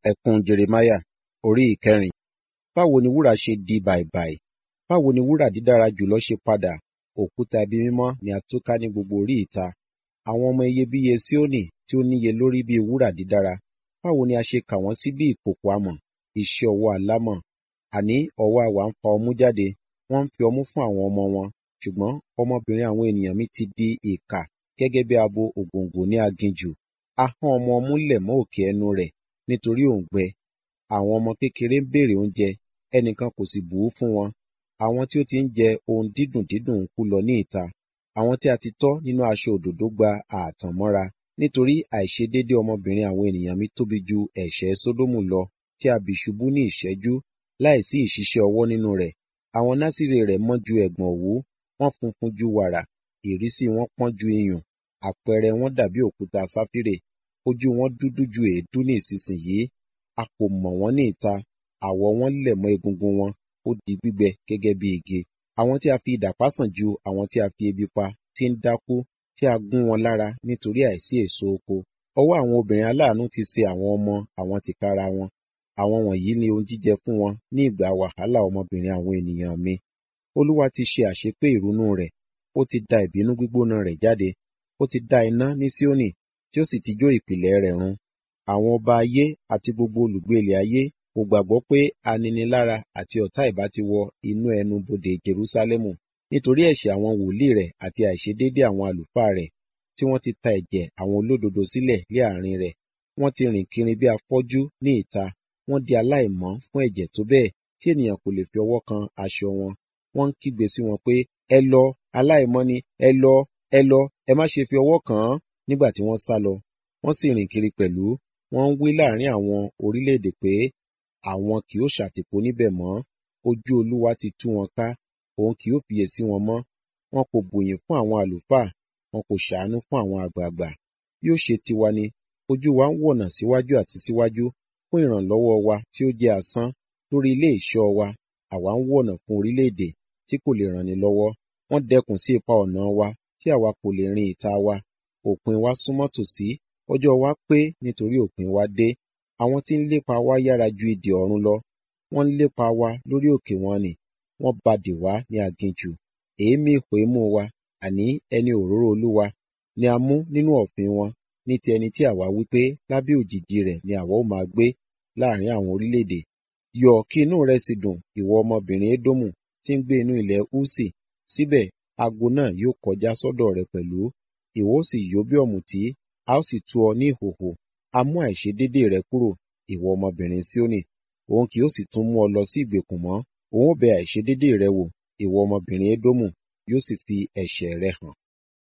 Ẹkún Jeremáyà orí ìkẹrin. Báwo ni wúrà ṣe di bàìbàì? Báwo ni wúrà dídára jùlọ ṣe padà? Òkúta ibi mímọ́ ni a túká ní gbogbo orí ìta. Àwọn ọmọ iyebíye Síónì tí ó níye lórí bí wúrà dídára. Báwo ni a ṣe kà wọ́n sí bí ìkòkò amọ̀, iṣẹ́ ọwọ́ alámọ̀. Àní ọ̀wọ́ àwà ń fa ọmú jáde, wọ́n ń fi ọmú fún àwọn ọmọ wọn. Ṣùgbọ́n ọmọbìnrin àwọn ènìyàn mi ti di ìkà gẹ́gẹ́ bí abo ògòǹgò ní aginjù. Ahọ́n ọmọ ọmú lẹ̀ mọ́ òkè ẹnu rẹ̀ nítorí òǹgbẹ. Àwọn ọmọ kékeré ń béèrè oúnjẹ, ẹnìkan kò sì bù ú fún wọn. Àwọn tí ó ti ń jẹ ohun dídùn dídùn ń kú lọ ní ìta. Àwọn tí a ti tọ́ nínú aṣọ òdòdó gba ààtàn mọ́ra. Nítorí àìṣedéédé ọmọbìnrin àwọn ènìyàn mi tóbi ju ẹ̀ṣẹ̀ Sódómù lọ, tí a bì ṣubú ní ìṣẹ́jú, láìsí ìṣiṣẹ́ ọwọ́ nínú rẹ̀. Àwọn násìrì rẹ̀ mọ́ ju ẹ̀gbọ̀n òwú, wọ́n funfun ju wàrà, ìrísí wọn pọ́n ju iyùn, àpẹẹrẹ wọn dàbí òkúta sáfírè, ojú wọn dúdú ju èédú ní ìsinsìnyí. A kò mọ̀ wọ́n ní ìta, àwọ̀ wọn lẹ̀ mọ́ egungun wọn, ó di gbígbẹ gẹ́gẹ́ bí igi. Àwọn tí a fi idà pá sàn ju àwọn tí a fi ebi pa, tí ń dákú, tí a gún wọn lára nítorí àìsí èso oko. Ọwọ́ àwọn obìnrin aláàánú ti ṣe àwọn ọmọ àwọn tìkára wọn. Àwọn wọ̀nyí ni ohun jíjẹ fún wọn ní ìgbà wàhálà ọmọbìnrin àwọn ènìyàn mi. Olúwa ti ṣe àṣepé ìrunú rẹ̀, ó ti da ìbínú gbígbóná rẹ̀ jáde. Ó ti dá iná ní Síónì, tí ó sì ti jó ìpìlẹ̀ rẹ̀ run. Àwọn ọba ayé àti gbogbo olùgbé ilẹ̀ ayé kò gbàgbọ́ pé aninilára àti ọ̀tá ìbá ti wọ inú ẹnu bodè Jerúsálẹ́mù nítorí ẹ̀ṣẹ̀ àwọn wòlíì rẹ̀ àti àìṣedéédé àwọn àlùfáà rẹ̀ tí wọ́n ti ta ẹ̀jẹ̀ àwọn olódodo sílẹ̀ lé àárín rẹ̀. Wọ́n ti rìn kiri bí afọ́jú ní ìta, wọ́n di aláìmọ́ fún ẹ̀jẹ̀ tó bẹ́ẹ̀ tí ènìyàn kò lè fi ọwọ́ kan aṣọ wọn. Wọ́n ń kígbe sí wọn pé, ẹ lọ, aláìmọ́ ni, ẹ lọ, ẹ lọ, ẹ má ṣe fi ọwọ́ kàn án, nígbà tí wọ́n sá lọ. Wọ́n sì rìn kiri pẹ̀lú, wọ́n ń wí láàrín àwọn orílẹ̀-èdè pé, àwọn kì yóò ṣàtìpó níbẹ̀ mọ́. Ojú Olúwa ti tú wọn ká, òun kì yóò fiyèsí wọn mọ́. Wọn kò bùyìn fún àwọn àlùfáà, wọn kò ṣàánú fún àwọn àgbààgbà. Bí ó ṣe tiwa ni, ojú wa ń wọ̀nà síwájú àti síwájú fún ìrànlọ́wọ́ wa tí ó jẹ́ asán. Lórí ilé ìṣọ́ wa, àwa ń wọ̀nà fún orílẹ̀-èdè tí kò lè ràn ni lọ́wọ́. Wọ́n dẹkùn sí ipa ọ̀nà wa tí àwa kò lè rin ìta wa. Òpin wa súnmọ́ tòsí, ọjọ́ wa pé nítorí òpin wa dé. Àwọn tí ń lépa wa yára ju idè ọ̀run lọ. Wọ́n ń lépa wa lórí òkè wọn nì, wọ́n ba dè wá ní aginjù. Èémí ìpòímú wa, àní ẹni òróró Olúwa, ni a mú nínú ọ̀fìn wọn, ní ti ẹni tí àwa wí pé lábẹ́ òjìji rẹ̀ ni àwa ó máa gbé láàrín àwọn orílẹ̀-èdè. Yọ̀ kí inú rẹ sì dùn, ìwọ ọmọbìnrin Édómù tí ń gbé inú ilẹ̀ Úsì. Síbẹ̀, ago náà yóò kọjá sọ́dọ̀ rẹ pẹ̀lú. Ìwọ ó sì yó bí ọ̀mùtí, a ó sì tú ọ ní ìhòhò. A mú àìṣedéédé rẹ kúrò, ìwọ ọmọbìnrin Síónì. Òun kì yóò sì tún mú ọ lọ sí ìgbèkùn mọ́. Òun ó bẹ àìṣedéédé rẹ wò, ìwọ ọmọbìnrin Édómù, yóò sì fi ẹ̀ṣẹ̀ rẹ hàn.